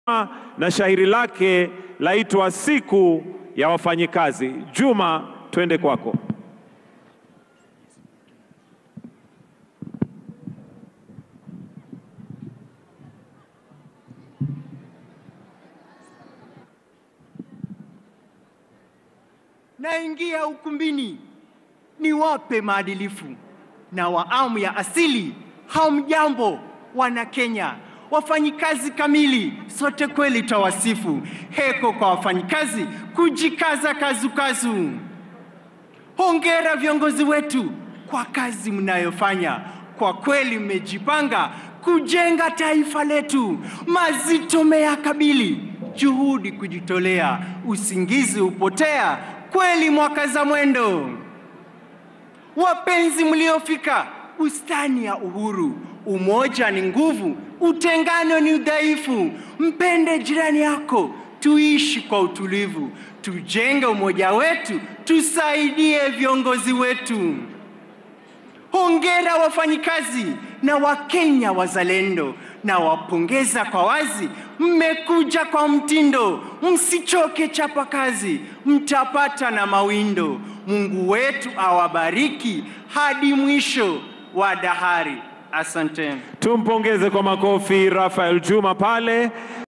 na shairi lake laitwa Siku ya Wafanyikazi. Juma, twende kwako. Naingia ukumbini niwape maadilifu na waamu ya asili. Hamjambo wana Kenya, wafanyikazi kamili, sote kweli tawasifu. Heko kwa wafanyikazi, kujikaza kazukazu. Hongera viongozi wetu kwa kazi mnayofanya, kwa kweli mmejipanga kujenga taifa letu. Mazito meyakabili, juhudi kujitolea, usingizi hupotea, kweli mwaka za mwendo. Wapenzi mliofika bustani ya uhuru, umoja ni nguvu, utengano ni udhaifu. Mpende jirani yako, tuishi kwa utulivu, tujenge umoja wetu, tusaidie viongozi wetu. Hongera wafanyikazi na Wakenya wazalendo, na wapongeza kwa wazi, mmekuja kwa mtindo, msichoke chapa kazi, mtapata na mawindo. Mungu wetu awabariki hadi mwisho wa dahari. Asanteni. Tumpongeze kwa makofi Rafael Juma pale.